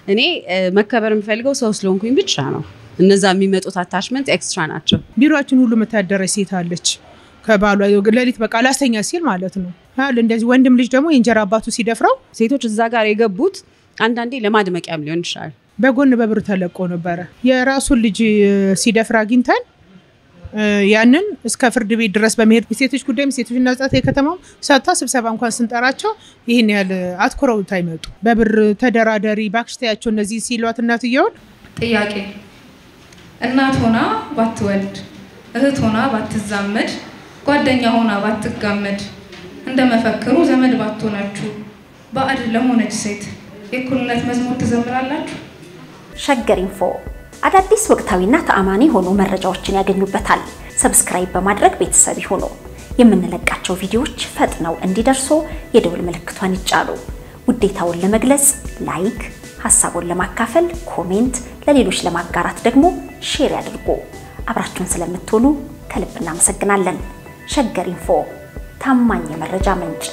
እኔ መከበር የምፈልገው ሰው ስለሆንኩኝ ብቻ ነው። እነዛ የሚመጡት አታችመንት ኤክስትራ ናቸው። ቢሮችን ሁሉ የምታደረች ሴት አለች። ከባሏ ሌሊት በቃ ላስተኛ ሲል ማለት ነው። እንደዚህ ወንድም ልጅ ደግሞ የእንጀራ አባቱ ሲደፍረው ሴቶች እዛ ጋር የገቡት አንዳንዴ ለማድመቂያም ሊሆን ይችላል። በጎን በብር ተለቆ ነበረ። የራሱን ልጅ ሲደፍር አግኝተን ያንን እስከ ፍርድ ቤት ድረስ በመሄድ የሴቶች ጉዳይም ሴቶችና ሕጻናት የከተማው ሰጥታ ስብሰባ እንኳን ስንጠራቸው ይህን ያህል አትኩረውት አይመጡ። በብር ተደራደሪ እባክሽ ተያቸው እነዚህ ሲሏት እናትየውን ጥያቄ እናት ሆና ባትወልድ፣ እህት ሆና ባትዛመድ፣ ጓደኛ ሆና ባትጋመድ፣ እንደ መፈክሩ ዘመድ ባትሆናችሁ ባዕድ ለሆነች ሴት የእኩልነት መዝሙር ትዘምራላችሁ? ሸገር ኢንፎ አዳዲስ ወቅታዊና ተአማኒ የሆኑ መረጃዎችን ያገኙበታል። ሰብስክራይብ በማድረግ ቤተሰብ ይሁኑ። የምንለቃቸው ቪዲዮዎች ፈጥነው እንዲደርሱ የደውል ምልክቷን ይጫኑ። ውዴታውን ለመግለጽ ላይክ፣ ሀሳቡን ለማካፈል ኮሜንት፣ ለሌሎች ለማጋራት ደግሞ ሼር ያድርጉ። አብራችሁን ስለምትሆኑ ከልብ እናመሰግናለን። ሸገር ኢንፎ ታማኝ የመረጃ ምንጭ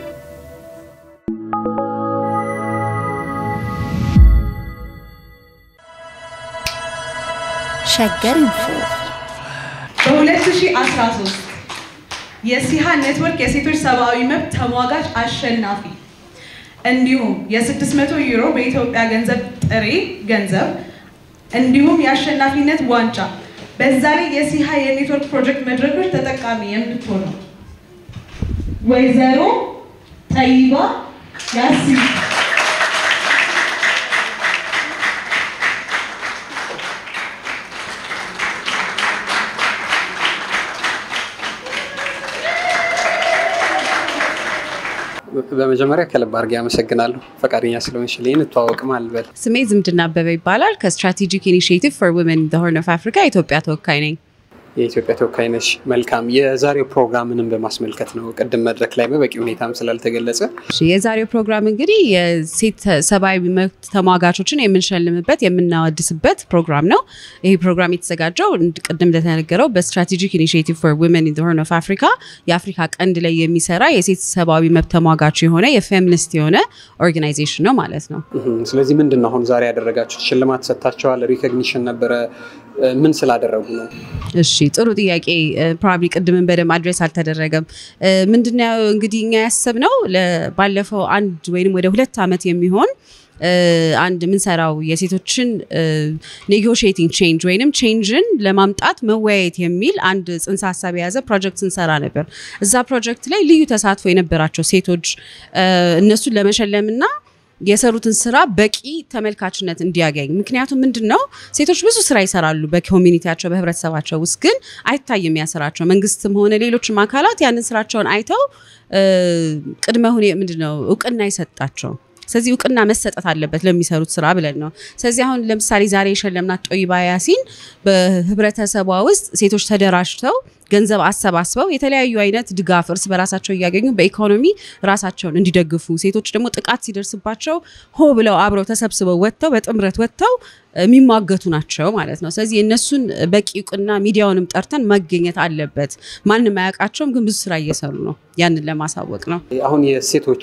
ሸገር ኢንፎ በ2013 የሲሃ ኔትወርክ የሴቶች ሰብአዊ መብት ተሟጋች አሸናፊ እንዲሁም የ600 ዩሮ በኢትዮጵያ ገንዘብ ጥሬ ገንዘብ እንዲሁም የአሸናፊነት ዋንጫ በዛ ላይ የሲሃ የኔትወርክ ፕሮጀክት መድረኮች ተጠቃሚ የምትሆነው ወይዘሮ ጠይባ ያሲን በመጀመሪያ ከልብ አድርጌ አመሰግናለሁ ፈቃደኛ ስለሆንሽልኝ። እንተዋወቅም አልበል። ስሜ ዝምድና አበበ ይባላል። ከስትራቴጂክ ኢኒሽቲቭ ፎር ውመን ዘ ሆርን ኦፍ አፍሪካ የኢትዮጵያ ተወካይ ነኝ። የኢትዮጵያ ተወካይ ነሽ። መልካም። የዛሬው ፕሮግራምንም በማስመልከት ነው። ቅድም መድረክ ላይ በበቂ ሁኔታም ስላልተገለጸ እሺ፣ የዛሬው ፕሮግራም እንግዲህ የሴት ሰብአዊ መብት ተሟጋቾችን የምንሸልምበት የምናወድስበት ፕሮግራም ነው። ይህ ፕሮግራም የተዘጋጀው ቅድም እንደተነገረው በስትራቴጂክ ኢኒሽቲቭ ፎር ውመን ኢን ዘ ሆርን ኦፍ አፍሪካ የአፍሪካ ቀንድ ላይ የሚሰራ የሴት ሰብአዊ መብት ተሟጋች የሆነ የፌሚኒስት የሆነ ኦርጋናይዜሽን ነው ማለት ነው። ስለዚህ ምንድን ነው አሁን ዛሬ ያደረጋችሁት? ሽልማት ሰጥታችኋል። ሪኮግኒሽን ነበረ። ምን ስላደረጉ ነው? እሺ ጥሩ ጥያቄ። ፕሮባብሊ ቅድምን በደንብ አድሬስ አልተደረገም። ምንድነው እንግዲህ እኛ ያሰብነው ባለፈው አንድ ወይም ወደ ሁለት ዓመት የሚሆን አንድ የምንሰራው የሴቶችን ኔጎሽቲንግ ቼንጅ ወይንም ቼንጅን ለማምጣት መወያየት የሚል አንድ ጽንሰ ሀሳብ የያዘ ፕሮጀክት ስንሰራ ነበር። እዛ ፕሮጀክት ላይ ልዩ ተሳትፎ የነበራቸው ሴቶች እነሱን ለመሸለምና የሰሩትን ስራ በቂ ተመልካችነት እንዲያገኝ። ምክንያቱም ምንድን ነው ሴቶች ብዙ ስራ ይሰራሉ በኮሚኒቲያቸው በህብረተሰባቸው ውስጥ ግን አይታይም ያ ስራቸው። መንግስትም ሆነ ሌሎችም አካላት ያንን ስራቸውን አይተው ቅድመ ሁኔ ምንድን ነው እውቅና ይሰጣቸው። ስለዚህ እውቅና መሰጠት አለበት ለሚሰሩት ስራ ብለን ነው። ስለዚህ አሁን ለምሳሌ ዛሬ የሸለምናት ጦይባ ያሲን በህብረተሰቧ ውስጥ ሴቶች ተደራጅተው ገንዘብ አሰባስበው የተለያዩ አይነት ድጋፍ እርስ በራሳቸው እያገኙ በኢኮኖሚ ራሳቸውን እንዲደግፉ፣ ሴቶች ደግሞ ጥቃት ሲደርስባቸው ሆ ብለው አብረው ተሰብስበው ወጥተው በጥምረት ወጥተው የሚሟገቱ ናቸው ማለት ነው። ስለዚህ የእነሱን በቂ እውቅና ሚዲያውንም ጠርተን መገኘት አለበት። ማንም አያውቃቸውም፣ ግን ብዙ ስራ እየሰሩ ነው። ያንን ለማሳወቅ ነው። አሁን የሴቶች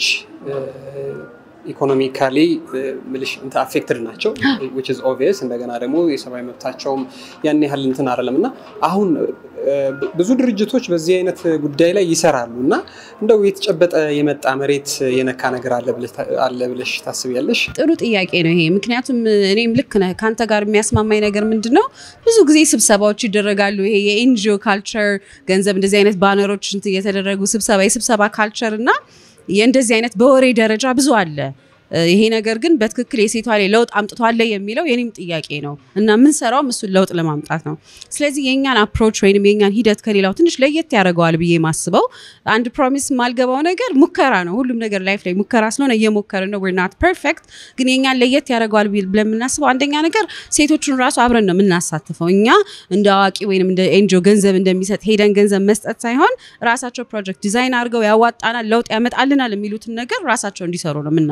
ኢኮኖሚካሊ ምልሽ አፌክትድ ናቸው ዊች ኢዝ ኦብቪየስ። እንደገና ደግሞ የሰብአዊ መብታቸውም ያን ያህል እንትን አይደለም እና አሁን ብዙ ድርጅቶች በዚህ አይነት ጉዳይ ላይ ይሰራሉ እና እንደው የተጨበጠ የመጣ መሬት የነካ ነገር አለ ብለሽ ታስቢያለሽ? ጥሩ ጥያቄ ነው ይሄ። ምክንያቱም እኔም ልክ ነህ ከአንተ ጋር የሚያስማማኝ ነገር ምንድን ነው፣ ብዙ ጊዜ ስብሰባዎች ይደረጋሉ። ይሄ የኤንጂኦ ካልቸር ገንዘብ እንደዚህ አይነት ባነሮች እየተደረጉ ስብሰባ የስብሰባ ካልቸር እና የእንደዚህ አይነት በወሬ ደረጃ ብዙ አለ። ይሄ ነገር ግን በትክክል የሴቷ ላይ ለውጥ አምጥቷል የሚለው የኔም ጥያቄ ነው እና የምንሰራውም እሱን ለውጥ ለማምጣት ነው። ስለዚህ የእኛን አፕሮች ወይም የእኛን ሂደት ከሌላው ትንሽ ለየት ያደርገዋል ብዬ ማስበው አንድ ፕሮሚስ የማልገባው ነገር ሙከራ ነው። ሁሉም ነገር ላይፍ ላይ ሙከራ ስለሆነ እየሞከርን ነው። ናት ፐርፌክት፣ ግን የእኛን ለየት ያደርገዋል ብለን የምናስበው አንደኛ ነገር ሴቶቹን ራሱ አብረን ነው የምናሳትፈው። እኛ እንደ አዋቂ ወይም እንደ ኤንጂኦ ገንዘብ እንደሚሰጥ ሄደን ገንዘብ መስጠት ሳይሆን ራሳቸው ፕሮጀክት ዲዛይን አድርገው ያዋጣናል፣ ለውጥ ያመጣልናል የሚሉትን ነገር ራሳቸው እንዲሰሩ ነው የምናደርገው።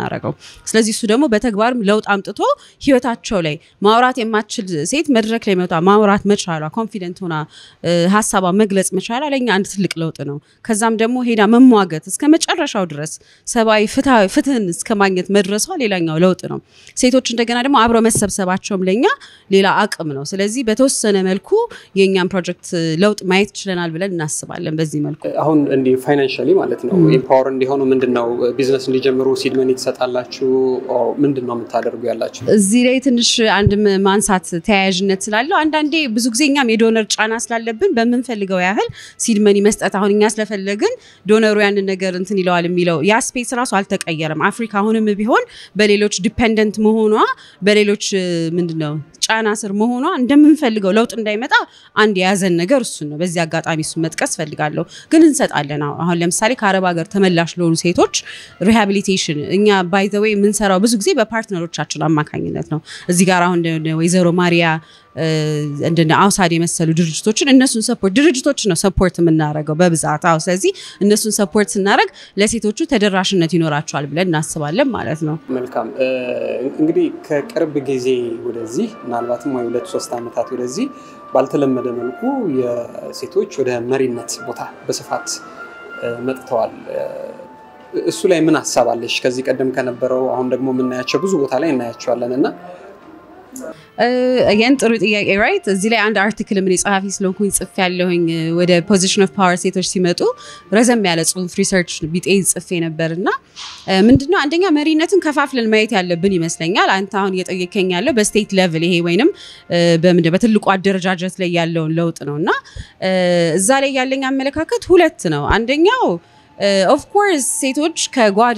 ስለዚህ እሱ ደግሞ በተግባርም ለውጥ አምጥቶ ህይወታቸው ላይ ማውራት የማትችል ሴት መድረክ ላይ መውጣ ማውራት መቻሏ ኮንፊደንት ሆና ሀሳቧ መግለጽ መቻሏ ለእኛ አንድ ትልቅ ለውጥ ነው። ከዛም ደግሞ ሄዳ መሟገት እስከ መጨረሻው ድረስ ሰብአዊ ፍትህን እስከ ማግኘት መድረሷ ሌላኛው ለውጥ ነው። ሴቶች እንደገና ደግሞ አብረው መሰብሰባቸውም ለእኛ ሌላ አቅም ነው። ስለዚህ በተወሰነ መልኩ የእኛም ፕሮጀክት ለውጥ ማየት ችለናል ብለን እናስባለን። በዚህ መልኩ አሁን እንዲህ ፋይናንሻሊ ማለት ነው ኢምፓወር እንዲሆኑ ምንድን ነው ቢዝነስ እንዲጀምሩ ሲድ መኒ ትሰጣላችሁ? ምንድን ነው የምታደርጉ ያላችሁ? እዚህ ላይ ትንሽ አንድ ማንሳት ተያያዥነት ስላለው አንዳንዴ ብዙ ጊዜ እኛም የዶነር ጫና ስላለብን በምንፈልገው ያህል ሲድ መኒ መስጠት አሁን እኛ ስለፈለግን ዶነሩ ያንን ነገር እንትን ይለዋል የሚለው ያ ስፔስ ራሱ አልተቀየረም። አፍሪካ አሁንም ቢሆን በሌሎች ዲፔንደንት መሆኗ በሌሎች ምንድን ነው ጫና ስር መሆኗ እንደምንፈልገው ለውጥ እንዳይመጣ አንድ የያዘን ነገር እሱን ነው። በዚህ አጋጣሚ እሱን መጥቀስ ፈልጋለሁ። ግን እንሰጣለን። አሁን ለምሳሌ ከአረብ ሀገር ተመላሽ ለሆኑ ሴቶች ሪሃቢሊቴሽን እኛ ባይ ዘ ዌይ የምንሰራው ብዙ ጊዜ በፓርትነሮቻችን አማካኝነት ነው። እዚህ ጋር አሁን ወይዘሮ ማሪያ እንደነ አውሳድ የመሰሉ ድርጅቶችን እነሱን ሰፖርት ድርጅቶችን ነው ሰፖርት የምናደርገው በብዛት አዎ። ስለዚህ እነሱን ሰፖርት ስናደርግ ለሴቶቹ ተደራሽነት ይኖራቸዋል ብለን እናስባለን ማለት ነው። መልካም እንግዲህ ከቅርብ ጊዜ ወደዚህ ምናልባትም ወይ ሁለት ሶስት ዓመታት ወደዚህ ባልተለመደ መልኩ የሴቶች ወደ መሪነት ቦታ በስፋት መጥተዋል። እሱ ላይ ምን ሀሳብ አለሽ? ከዚህ ቀደም ከነበረው አሁን ደግሞ የምናያቸው ብዙ ቦታ ላይ እናያቸዋለን እና ይህን ጥሩ ጥያቄ ራይት። እዚህ ላይ አንድ አርቲክል ምን ጸሐፊ ስለሆንኩኝ ጽፌ ያለሁኝ ወደ ፖዚሽን ኦፍ ፓወር ሴቶች ሲመጡ ረዘም ያለ ጽሁፍ ሪሰርች ቢጤ ጽፌ ነበር እና ምንድነው አንደኛ መሪነትን ከፋፍለን ማየት ያለብን ይመስለኛል። አንተ አሁን እየጠየከኝ ያለው በስቴት ሌቭል ይሄ ወይንም በትልቁ አደረጃጀት ላይ ያለውን ለውጥ ነው እና እዛ ላይ ያለኝ አመለካከት ሁለት ነው። አንደኛው ኦፍኮርስ ሴቶች ከጓዳ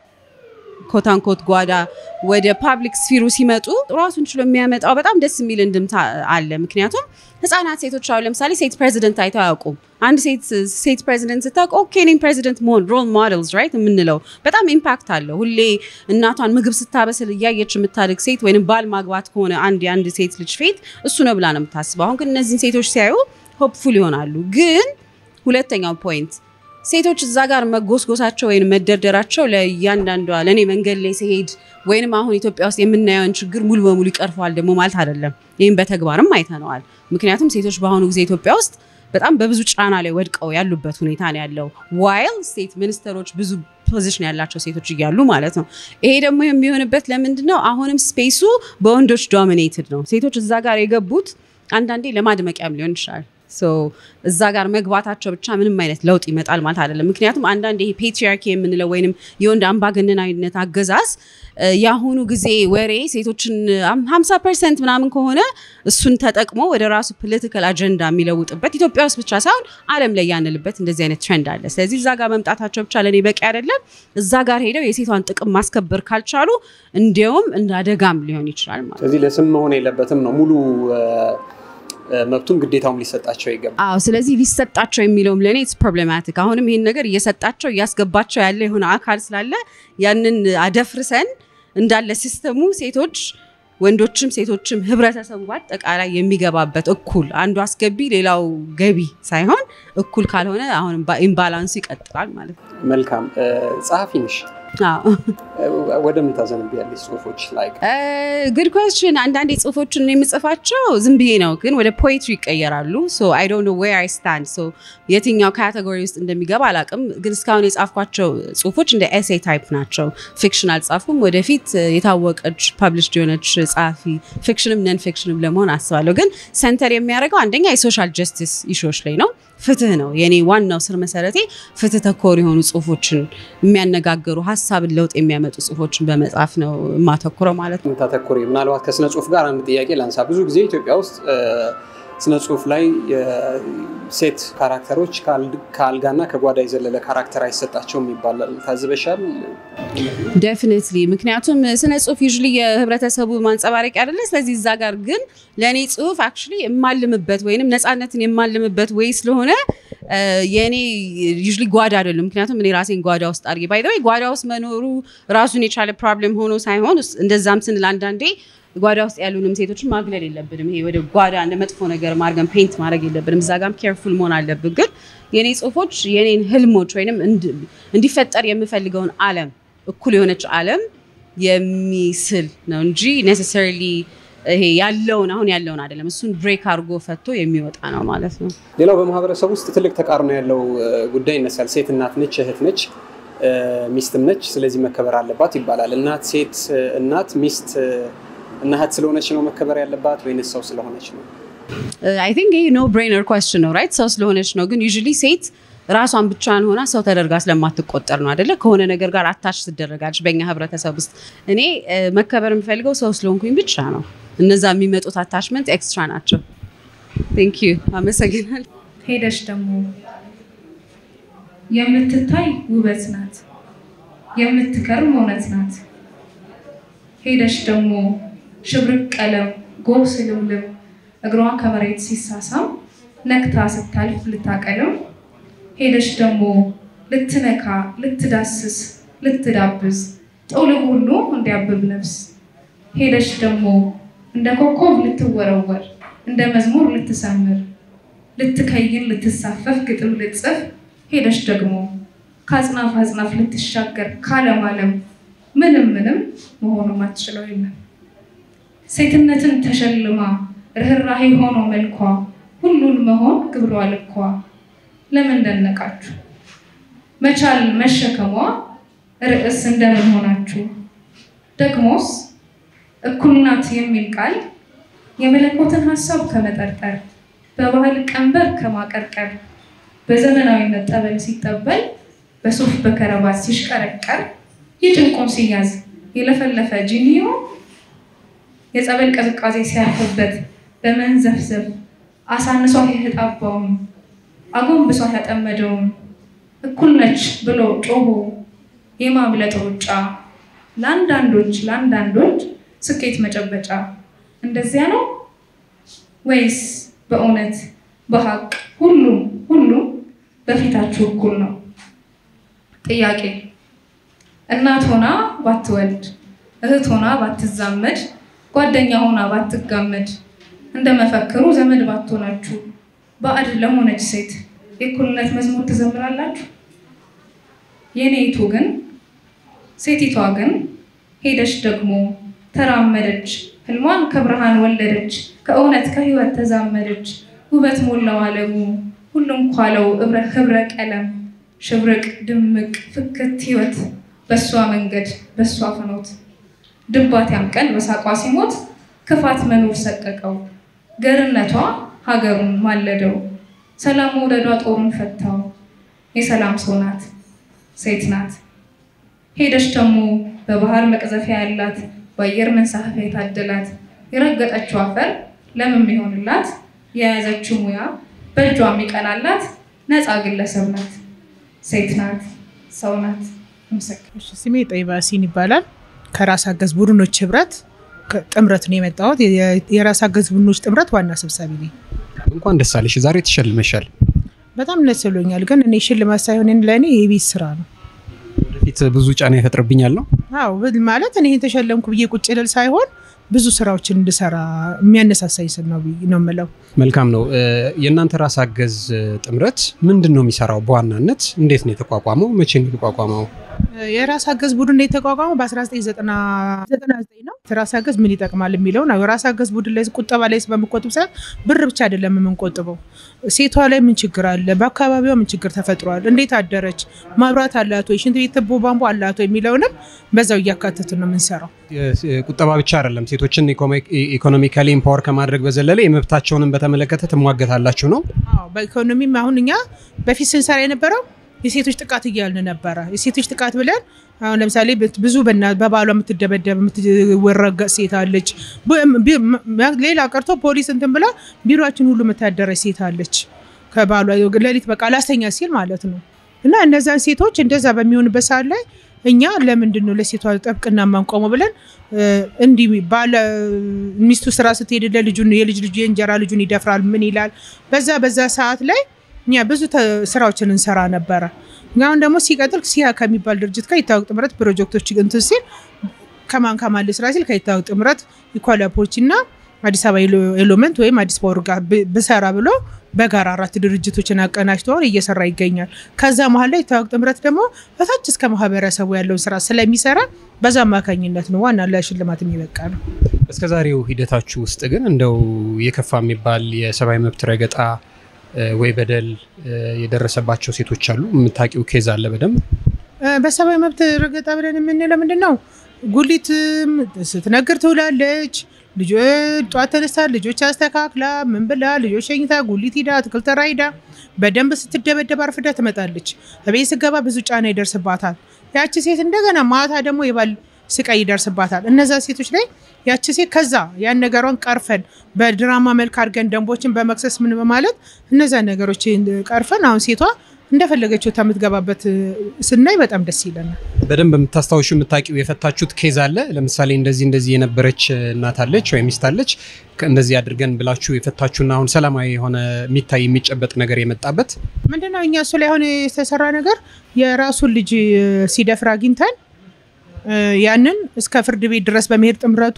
ኮታንኮት ጓዳ ወደ ፓብሊክ ስፊሩ ሲመጡ ራሱን ችሎ የሚያመጣው በጣም ደስ የሚል እንድምታ አለ። ምክንያቱም ህጻናት ሴቶች አሁን ለምሳሌ ሴት ፕሬዚደንት አይተው አያውቁም። አንድ ሴት ሴት ፕሬዚደንት ስታውቅ ኦኬ እኔም ፕሬዚደንት መሆን ሮል ሞዴልስ ራይት የምንለው በጣም ኢምፓክት አለው። ሁሌ እናቷን ምግብ ስታበስል እያየች የምታድግ ሴት ወይም ባል ማግባት ከሆነ አንድ የአንድ ሴት ልጅ ፌት እሱ ነው ብላ ነው የምታስበው። አሁን ግን እነዚህን ሴቶች ሲያዩ ሆፕፉል ይሆናሉ። ግን ሁለተኛው ፖይንት ሴቶች እዛ ጋር መጎስጎሳቸው ወይም መደርደራቸው ለእያንዳንዷ ለእኔ መንገድ ላይ ሲሄድ ወይንም አሁን ኢትዮጵያ ውስጥ የምናየውን ችግር ሙሉ በሙሉ ይቀርፈዋል ደግሞ ማለት አይደለም። ይህም በተግባርም አይተነዋል። ምክንያቱም ሴቶች በአሁኑ ጊዜ ኢትዮጵያ ውስጥ በጣም በብዙ ጫና ላይ ወድቀው ያሉበት ሁኔታ ነው ያለው። ዋይል ስቴት ሚኒስተሮች ብዙ ፖዚሽን ያላቸው ሴቶች እያሉ ማለት ነው። ይሄ ደግሞ የሚሆንበት ለምንድን ነው? አሁንም ስፔሱ በወንዶች ዶሚኔትድ ነው። ሴቶች እዛ ጋር የገቡት አንዳንዴ ለማድመቂያም ሊሆን ይችላል። እዛ ጋር መግባታቸው ብቻ ምንም አይነት ለውጥ ይመጣል ማለት አይደለም። ምክንያቱም አንዳንድ ይሄ ፔትሪያርኪ የምንለው ወይንም የወንድ አምባገነናዊነት አገዛዝ የአሁኑ ጊዜ ወሬ ሴቶችን ሀምሳ ፐርሰንት ምናምን ከሆነ እሱን ተጠቅሞ ወደ ራሱ ፖለቲካል አጀንዳ የሚለውጥበት ኢትዮጵያ ውስጥ ብቻ ሳይሆን ዓለም ላይ ያንልበት እንደዚህ አይነት ትሬንድ አለ። ስለዚህ እዛ ጋር መምጣታቸው ብቻ ለእኔ በቂ አይደለም። እዛ ጋር ሄደው የሴቷን ጥቅም ማስከበር ካልቻሉ እንዲያውም እንደ አደጋም ሊሆን ይችላል ማለት ስለዚህ ለስም መሆን የለበትም ነው ሙሉ መብቱም ግዴታውም ሊሰጣቸው ይገባል። አዎ ስለዚህ ሊሰጣቸው የሚለውም ለእኔ ኢትስ ፕሮብሌማቲክ። አሁንም ይህን ነገር እየሰጣቸው እያስገባቸው ያለ የሆነ አካል ስላለ ያንን አደፍርሰን እንዳለ ሲስተሙ ሴቶች ወንዶችም ሴቶችም ህብረተሰቡ በአጠቃላይ የሚገባበት እኩል አንዱ አስገቢ ሌላው ገቢ ሳይሆን እኩል ካልሆነ አሁን ኢምባላንሱ ይቀጥላል ማለት ነው። መልካም ጸሐፊ ነሽ። ወደ ምን ታዘንቢያለሽ? ጽሁፎች ላይ ግድ ኮስችን። አንዳንዴ ጽሁፎችን የምጽፋቸው ዝም ብዬ ነው፣ ግን ወደ ፖኤትሪ ይቀየራሉ። አይ ዶንት ኖ ዌር አይ ስታንድ። የትኛው ካቴጎሪ ውስጥ እንደሚገባ አላውቅም፣ ግን እስካሁን የጻፍኳቸው ጽሁፎች እንደ ኤሴ ታይፕ ናቸው። ፊክሽን አልጻፍኩም። ወደፊት የታወቀች ፐብሊሽድ የሆነች ጸሐፊ ፊክሽንም ነን ፊክሽንም ለመሆን አስባለሁ። ግን ሰንተር የሚያደርገው አንደኛ የሶሻል ጀስቲስ ኢሹዎች ላይ ነው። ፍትህ ነው የኔ ዋናው ስር መሰረቴ። ፍትህ ተኮር የሆኑ ጽሁፎችን የሚያነጋግሩ ሀሳብን ለውጥ የሚያመጡ ጽሁፎችን በመጻፍ ነው የማተኩረው ማለት ነው። ታተኩሪ ምናልባት ከስነ ጽሁፍ ጋር አንድ ጥያቄ ላንሳ። ብዙ ጊዜ ኢትዮጵያ ውስጥ ስነ ጽሁፍ ላይ ሴት ካራክተሮች ከአልጋና ከጓዳ የዘለለ ካራክተር አይሰጣቸውም ይባላል። ታዝበሻል? ዴፊኒትሊ። ምክንያቱም ስነ ጽሁፍ ዩዥሊ የህብረተሰቡ ማንጸባረቅ አይደለ? ስለዚህ እዛ ጋር ግን ለእኔ ጽሁፍ አክቹዋሊ የማልምበት ወይንም ነፃነትን የማልምበት ወይ ስለሆነ የእኔ ዩዥሊ ጓዳ አይደለም። ምክንያቱም እኔ ራሴን ጓዳ ውስጥ አድርጌ ባይ ወይ ጓዳ ውስጥ መኖሩ ራሱን የቻለ ፕሮብሌም ሆኖ ሳይሆን እንደዛም ስንል አንዳንዴ ጓዳ ውስጥ ያሉንም ሴቶችን ማግለል የለብንም። ይሄ ወደ ጓዳ እንደ መጥፎ ነገር ማድረገን ፔንት ማድረግ የለብንም። እዛ ጋም ኬርፉል መሆን አለብን። ግን የኔ ጽሁፎች የኔን ህልሞች ወይም እንዲፈጠር የምፈልገውን ዓለም እኩል የሆነች ዓለም የሚስል ነው እንጂ ኔሴሰሪሊ ይሄ ያለውን አሁን ያለውን አይደለም። እሱን ብሬክ አድርጎ ፈቶ የሚወጣ ነው ማለት ነው። ሌላው በማህበረሰብ ውስጥ ትልቅ ተቃርኖ ያለው እ፣ ጉዳይ ይነሳል። ሴት እናት ነች፣ እህት ነች፣ እ፣ ሚስትም ነች። ስለዚህ መከበር አለባት ይባላል። እናት ሴት እ፣ እናት ሚስት እ፣ እና እህት ስለሆነች ነው መከበር ያለባት ወይንስ ሰው ስለሆነች ነው? አይ ቲንክ ይሄ ኖ ብሬነር ኳስችን ነው ራይት። ሰው ስለሆነች ነው። ግን ዩዥሊ ሴት ራሷን ብቻዋን ሆና ሰው ተደርጋ ስለማትቆጠር ነው አደለ? ከሆነ ነገር ጋር አታች ትደረጋለች በእኛ ህብረተሰብ ውስጥ። እኔ እ፣ መከበር የምፈልገው ሰው ስለሆንኩኝ ብቻ ነው። እነዛ የሚመጡት አታችመንት ኤክስትራ ናቸው። ቴንክ ዩ አመሰግናል። ሄደሽ ደግሞ የምትታይ ውበት ናት፣ የምትከርም እውነት ናት። ሄደሽ ደግሞ ሽብርቅ ቀለም ጎህ ስልምልም እግሯ ከመሬት ሲሳሳም ነክታ ስታልፍ ልታቀልም ሄደሽ ደግሞ ልትነካ ልትዳስስ ልትዳብስ ጥውልግ ሁሉ እንዲያብብ ነፍስ ሄደሽ ደግሞ እንደ ኮከብ ልትወረወር እንደ መዝሙር ልትሰምር ልትከይን ልትሳፈፍ ግጥም ልትጽፍ ሄደሽ ደግሞ ከአጽናፍ አጽናፍ ልትሻገር ካለም አለም ምንም ምንም መሆኑ ማትችለው የለም። ሴትነትን ተሸልማ ርኅራሄ ሆኖ መልኳ ሁሉን መሆን ግብሯ ልኳ ለምን ደነቃችሁ? መቻል መሸከሟ ርዕስ እንደምን ሆናችሁ? ደግሞስ እኩል ናት የሚል ቃል የመለኮትን ሀሳብ ከመጠርጠር በባህል ቀንበር ከማቀርቀር በዘመናዊነት ጠበል ሲጠበል በሱፍ በከረባት ሲሽቀረቀር የጭንቁን ሲያዝ የለፈለፈ ጂኒዮ የጸበል ቅዝቃዜ ሲያርፍበት በመንዘፍዘፍ አሳንሷት የተጣባውን አጎንብሷት ያጠመደውን እኩል ነች ብሎ ጮሆ የማምለጥ ሩጫ ለአንዳንዶች ለአንዳንዶች ስኬት መጨበጫ እንደዚያ ነው ወይስ በእውነት በሀቅ ሁሉም ሁሉም በፊታችሁ እኩል ነው? ጥያቄ እናት ሆና ባትወልድ፣ እህት ሆና ባትዛመድ፣ ጓደኛ ሆና ባትጋመድ፣ እንደ መፈክሩ ዘመድ ባትሆናችሁ ባዕድ ለሆነች ሴት የእኩልነት መዝሙር ትዘምራላችሁ? የኔይቱ ግን ሴቲቷ ግን ሄደች ደግሞ ተራመደች፣ ህልሟን ከብርሃን ወለደች፣ ከእውነት ከህይወት ተዛመደች፣ ውበት ሞላው ዓለሙ ሁሉም ኳለው እብረ ህብረ ቀለም ሽብርቅ ድምቅ ፍክት ህይወት በእሷ መንገድ በእሷ ፍኖት ድባት ያምቀን በሳቋ ሲሞት ክፋት መኖር ሰቀቀው ገርነቷ ሀገሩን ማለደው ሰላም መውደዷ ጦሩን ፈታው የሰላም ሰው ናት ሴት ናት ሄደች ደግሞ በባህር መቅዘፊያ ያላት በአየር መንሳፈፊያ የታደላት የረገጠችው አፈር ለምን ይሆንላት የያዘችው ሙያ በእጇ የሚቀናላት ነፃ ግለሰብ ናት ሴት ናት ሰው ናት ምስክር እሺ፣ ስሜ ጠይባ ሲን ይባላል። ከራስ አገዝ ቡድኖች ህብረት ከ- ጥምረት ነው የመጣሁት። የ- የራስ አገዝ ቡድኖች ጥምረት ዋና ሰብሳቢ ነኝ። እንኳን ደስ አለሽ፣ ዛሬ ተሸልመሻል። በጣም ደስ ብሎኛል። ግን እኔ ሽልማት ሳይሆን ለእኔ የቤት ስራ ነው። ወደፊት ብዙ ጫና ይፈጥርብኛል ነው። አዎ ብል- ማለት እኔ ይሄን ተሸለምኩ ብዬ ቁጭ ልል ሳይሆን ብዙ ስራዎችን እንድሰራ የሚያነሳሳኝ ስል ነው ብዬ ነው የምለው። መልካም ነው። እ፣ የእናንተ ራስ አገዝ እ፣ ጥምረት ምንድን ነው የሚሰራው? በዋናነት እንዴት ነው የተቋቋመው? መቼ ነው የተቋቋመው? የራስ አገዝ ቡድን የተቋቋመው በ1999 ነው። ራስ አገዝ ምን ይጠቅማል የሚለው ነው። የራስ አገዝ ቡድን ላይ ቁጠባ ላይ በምቆጥብ ሰዓት ብር ብቻ አይደለም የምንቆጥበው። ሴቷ ላይ ምን ችግር አለ፣ በአካባቢዋ ምን ችግር ተፈጥሯል፣ እንዴት አደረች፣ ማብራት አላት ወይ፣ ሽንት ቤት ትቦ ቧንቧ አላት ወይ የሚለውንም በዛው እያካተትን ነው የምንሰራው። የ- ቁጠባ ብቻ አይደለም፣ ሴቶችን ኢኮኖሚካሊ ኢምፓወር ከማድረግ በዘለለ የመብታቸውንም በተመለከተ ትሟገታላችሁ ነው። አዎ በኢኮኖሚም አሁን እኛ በፊት ስንሰራ የነበረው የሴቶች ጥቃት እያልን ነበረ። የሴቶች ጥቃት ብለን አሁን ለምሳሌ በት- ብዙ በና- በባሏ የምትደበደብ የምትወረገጥ ሴት አለች። ብ- ቢ- ም- ሌላ ቀርቶ ፖሊስ እንትን ብላ ቢሮችን ሁሉ የምታደረች ሴት አለች። ከባሏ ሌሊት በቃ ላስተኛ ሲል ማለት ነው። እና እነዛን ሴቶች እንደዛ በሚሆንበት ሰዓት ላይ እኛ ለምንድን ነው ለሴቷ ጠብቅና የማንቆመው ብለን እ፣ እንዲህ ባለ ሚስቱ ስራ ስትሄድ ልጁን የልጅ ልጁ የእንጀራ ልጁን ይደፍራል ምን ይላል። በዛ በዛ ሰዓት ላይ እኛ ብዙ ተ- ስራዎችን እንሰራ ነበረ። አሁን ደግሞ ሲቀጥል ሲያ ከሚባል ድርጅት ጋር ይታወቅ ጥምረት ፕሮጀክቶች እንትን ሲል ከማን ከማን ልስራ ሲል ከይታወቅ ጥምረት ኢኳላፖች እና አዲስ አበባ ኤሎ- ኤሎመንት ወይም አዲስ ፓወር ጋር ብ- ብሰራ ብሎ በጋራ አራት ድርጅቶችን አቀናጅቶ አሁን እየሰራ ይገኛል። ከዛ መሀል ላይ ይታወቅ ጥምረት ደግሞ በታች እስከ ማህበረሰቡ ያለውን ስራ ስለሚሰራ በዛ አማካኝነት ነው ዋና ለሽልማት የሚበቃ ነው። እስከ ዛሬው ሂደታችሁ ውስጥ ግን እንደው የከፋ የሚባል የሰብአዊ መብት ረገጣ ወይ በደል የደረሰባቸው ሴቶች አሉ? የምታውቂው ኬዝ አለ በደንብ? በሰብአዊ መብት ረገጣ ብለን የምንለው ምንድን ነው? ጉሊት ስትነግር ትውላለች። ልጆ ጧት ተነስታ ልጆች አስተካክላ ምን ብላ ልጆች ሸኝታ ጉሊት ሂዳ አትክልት ተራ ሂዳ በደንብ ስትደበደብ አርፍዳ ትመጣለች። እቤት ስገባ ብዙ ጫና ይደርስባታል። ያቺ ሴት እንደገና ማታ ደግሞ የባል ስቃይ ይደርስባታል። እነዛ ሴቶች ላይ ያቺ ሴት ከዛ ያን ነገሯን ቀርፈን በድራማ መልክ አድርገን ደንቦችን በመክሰስ ምን በማለት እነዛ ነገሮች ቀርፈን አሁን ሴቷ እንደፈለገችው የምትገባበት ስናይ በጣም ደስ ይለናል። በደንብ የምታስታውሹ የምታውቂው የፈታችሁት ኬዝ አለ? ለምሳሌ እንደዚህ እንደዚህ የነበረች እናት አለች ወይም ሚስት አለች እንደዚህ አድርገን ብላችሁ የፈታችሁና አሁን ሰላማዊ የሆነ የሚታይ የሚጨበጥ ነገር የመጣበት ምንድነው? እኛ እሱ ላይ አሁን የተሰራ ነገር የራሱን ልጅ ሲደፍር አግኝተን ያንን እስከ ፍርድ ቤት ድረስ በመሄድ ጥምረቱ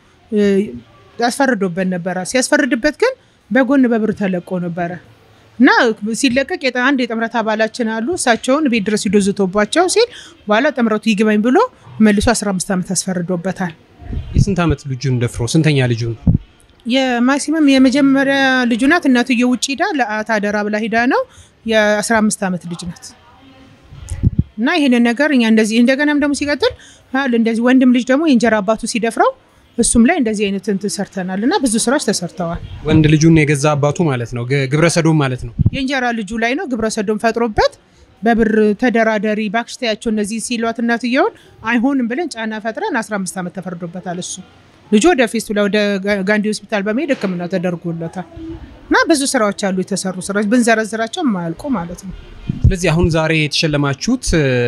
ያስፈርዶበት ነበረ። ሲያስፈርድበት ግን በጎን በብር ተለቆ ነበረ እና ሲለቀቅ አንድ የጥምረት አባላችን አሉ። እሳቸውን ቤት ድረስ ሂዶ ዝቶባቸው ሲል በኋላ ጥምረቱ ይግባኝ ብሎ መልሶ 15 ዓመት አስፈርዶበታል። የስንት ዓመት ልጁን ደፍሮ ስንተኛ ልጁን? የማክሲመም የመጀመሪያ ልጁ ናት። እናትዬ ውጭ ሂዳ ለአት አደራ ብላ ሂዳ ነው። የ15 ዓመት ልጅ ናት። እና ይህንን ነገር እኛ እንደዚህ እንደገናም ደግሞ ሲቀጥል እንደዚህ ወንድም ልጅ ደግሞ የእንጀራ አባቱ ሲደፍረው እሱም ላይ እንደዚህ አይነት እንትን ሰርተናል እና ብዙ ስራዎች ተሰርተዋል። ወንድ ልጁን የገዛ አባቱ ማለት ነው፣ ግብረ ሰዶም ማለት ነው። የእንጀራ ልጁ ላይ ነው ግብረ ሰዶም ፈጥሮበት በብር ተደራደሪ ባክሽ ተያቸው እነዚህ ሲሏት እናትየውን አይሆንም ብለን ጫና ፈጥረን 15 ዓመት ተፈርዶበታል። እሱ ልጁ ወደ ፌስቱላ ወደ ጋንዲ ሆስፒታል በመሄድ ሕክምና ተደርጎለታል እና ብዙ ስራዎች አሉ የተሰሩ ስራዎች ብንዘረዝራቸው የማያልቁ ማለት ነው። ስለዚህ አሁን ዛሬ የተሸለማችሁት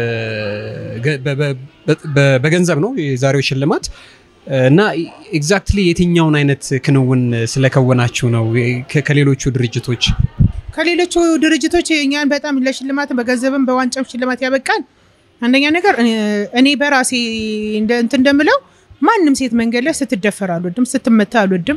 በገንዘብ ነው የዛሬው ሽልማት እና ኤግዛክትሊ የትኛውን አይነት ክንውን ስለከወናችሁ ነው ከሌሎቹ ድርጅቶች? ከሌሎቹ ድርጅቶች እኛን በጣም ለሽልማት በገንዘብም በዋንጫም ሽልማት ያበቃል። አንደኛ ነገር እኔ በራሴ እንትን እንደምለው ማንም ሴት መንገድ ላይ ስትደፈር አልወድም፣ ስትመታ አልወድም፣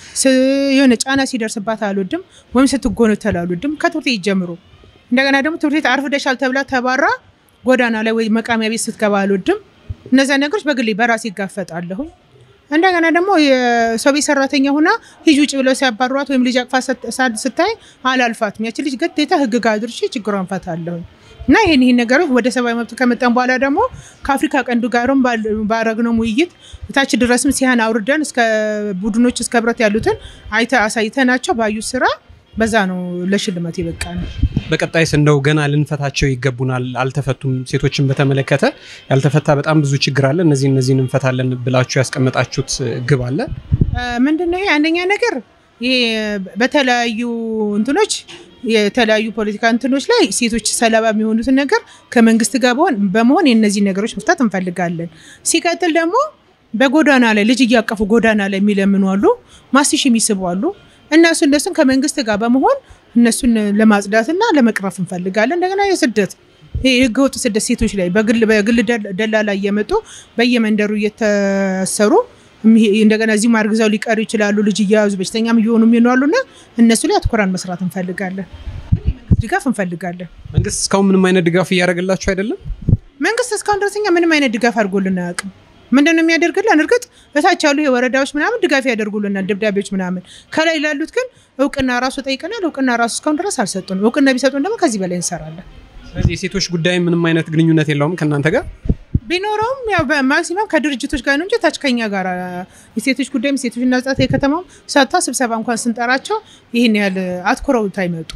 የሆነ ጫና ሲደርስባት አልወድም፣ ወይም ስትጎነተል አልወድም። ከትምህርት ቤት ጀምሮ እንደገና ደግሞ ትምህርት ቤት አርፍደሻል ተብላ ተባራ ጎዳና ላይ ወይ መቃሚያ ቤት ስትገባ አልወድም። እነዚያ ነገሮች በግሌ በራሴ ይጋፈጣለሁኝ። እንደገና ደግሞ የሰው ቤት ሰራተኛ ሁና ሂጂ ውጭ ብለው ሲያባሯት ወይም ልጅ አቅፋ ስታይ አላልፋትም። ያቺ ልጅ ግዴታ ህግ ጋር አድርሼ ችግሯን ፈታለሁኝ። እና ይህን ይህን ነገሮች ወደ ሰብአዊ መብት ከመጣን በኋላ ደግሞ ከአፍሪካ ቀንዱ ጋርም ባረግነው ውይይት እታች ድረስም ሲያን አውርደን እስከ ቡድኖች እስከ ህብረት ያሉትን አይተ አሳይተናቸው ባዩ ስራ በዛ ነው ለሽልማት የበቃ ነው። በቀጣይስ እንደው ገና ልንፈታቸው ይገቡናል፣ አልተፈቱም። ሴቶችን በተመለከተ ያልተፈታ በጣም ብዙ ችግር አለ፣ እነዚህ እነዚህን እንፈታለን ብላችሁ ያስቀመጣችሁት ግብ አለ? ምንድነው ይሄ? አንደኛ ነገር ይሄ በተለያዩ እንትኖች የተለያዩ ፖለቲካ እንትኖች ላይ ሴቶች ሰለባ የሚሆኑትን ነገር ከመንግስት ጋር በመሆን የእነዚህ ነገሮች መፍታት እንፈልጋለን። ሲቀጥል ደግሞ በጎዳና ላይ ልጅ እያቀፉ ጎዳና ላይ የሚለምኑ አሉ፣ ማስቲሽ የሚስቡ አሉ። እነሱ እነሱን ከመንግስት ጋር በመሆን እነሱን ለማጽዳትና ለመቅረፍ እንፈልጋለን። እንደገና የስደት ህገወጥ ስደት ሴቶች ላይ በግል ደላላ እየመጡ በየመንደሩ እየተሰሩ እንደገና እዚህም አርግዘው ሊቀሩ ይችላሉ። ልጅ እየያዙ በሽተኛም እየሆኑ የሚኖሩ እና እነሱ ላይ አትኩራን መስራት እንፈልጋለን። ድጋፍ እንፈልጋለን። መንግስት እስካሁን ምንም አይነት ድጋፍ እያደረገላችሁ አይደለም? መንግስት እስካሁን ድረስ እኛ ምንም አይነት ድጋፍ አድርጎልን አያውቅም። ምንድን ነው የሚያደርግልን? እርግጥ እታች ያሉ የወረዳዎች ምናምን ድጋፍ ያደርጉልናል፣ ደብዳቤዎች ምናምን። ከላይ ላሉት ግን እውቅና ራሱ ጠይቀናል። እውቅና ራሱ እስካሁን ድረስ አልሰጡንም። እውቅና ቢሰጡን ደግሞ ከዚህ በላይ እንሰራለን። ስለዚህ የሴቶች ጉዳይ ምንም አይነት ግንኙነት የለውም ከእናንተ ጋር ቢኖረውም ያው በማክሲመም ከድርጅቶች ጋር ነው እንጂ ታች ከኛ ጋር የሴቶች ጉዳይም ሴቶችና ህጻናት የከተማው ሰጥታ ስብሰባ እንኳን ስንጠራቸው ይህን ያህል አትኩረው አይመጡ።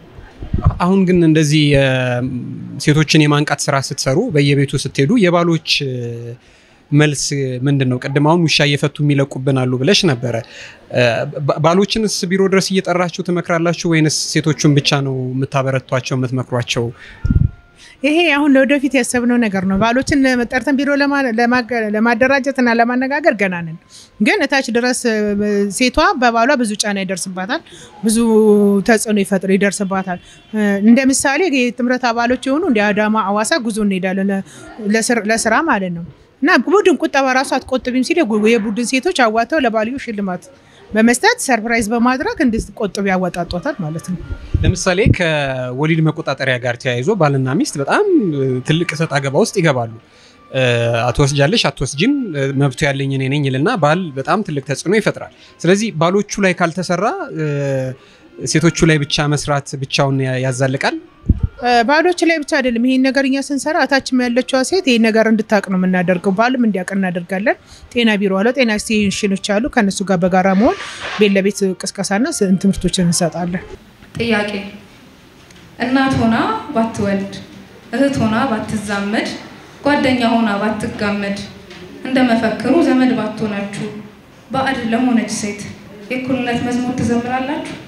አሁን ግን እንደዚህ ሴቶችን የማንቃት ስራ ስትሰሩ በየቤቱ ስትሄዱ የባሎች መልስ ምንድን ነው? ቅድም አሁን ውሻ እየፈቱ የሚለቁብን አሉ ብለሽ ነበረ። ባሎችንስ ቢሮ ድረስ እየጠራችሁ ትመክራላችሁ ወይንስ ሴቶቹን ብቻ ነው የምታበረቷቸው የምትመክሯቸው? ይሄ አሁን ለወደፊት ያሰብነው ነገር ነው። ባሎችን ጠርተን ቢሮ ለማደራጀት እና ለማነጋገር ገና ነን። ግን እታች ድረስ ሴቷ በባሏ ብዙ ጫና ይደርስባታል፣ ብዙ ተጽዕኖ ይፈጥር ይደርስባታል። እንደ ምሳሌ የጥምረት አባሎች የሆኑ እንደ አዳማ፣ አዋሳ ጉዞ እንሄዳለን ለስራ ማለት ነው እና ቡድን ቁጠባ ራሱ አትቆጥቢም ሲል የቡድን ሴቶች አዋተው ለባልዮ ሽልማት በመስጠት ሰርፕራይዝ በማድረግ እንድትቆጥብ ያወጣጧታል ማለት ነው። ለምሳሌ ከወሊድ መቆጣጠሪያ ጋር ተያይዞ ባልና ሚስት በጣም ትልቅ እሰጥ አገባ ውስጥ ይገባሉ። አትወስጃለሽ አትወስጂም መብቱ ያለኝ እኔ ነኝ ይልና ባል በጣም ትልቅ ተጽዕኖ ይፈጥራል። ስለዚህ ባሎቹ ላይ ካልተሰራ ሴቶቹ ላይ ብቻ መስራት ብቻውን ያዛልቃል። ባሎች ላይ ብቻ አይደለም። ይሄን ነገር እኛ ስንሰራ እታችም ያለችዋ ሴት ይሄን ነገር እንድታቅ ነው የምናደርገው። ባልም እንዲያውቅ እናደርጋለን። ጤና ቢሮ አለ፣ ጤና ስቴሽኖች አሉ። ከእነሱ ጋር በጋራ መሆን ቤት ለቤት ቅስቀሳና ትምህርቶችን እንሰጣለን። ጥያቄ እናት ሆና ባትወልድ፣ እህት ሆና ባትዛመድ፣ ጓደኛ ሆና ባትጋመድ፣ እንደ መፈክሩ ዘመድ ባትሆናችሁ ባዕድ ለሆነች ሴት የእኩልነት መዝሙር ትዘምራላችሁ?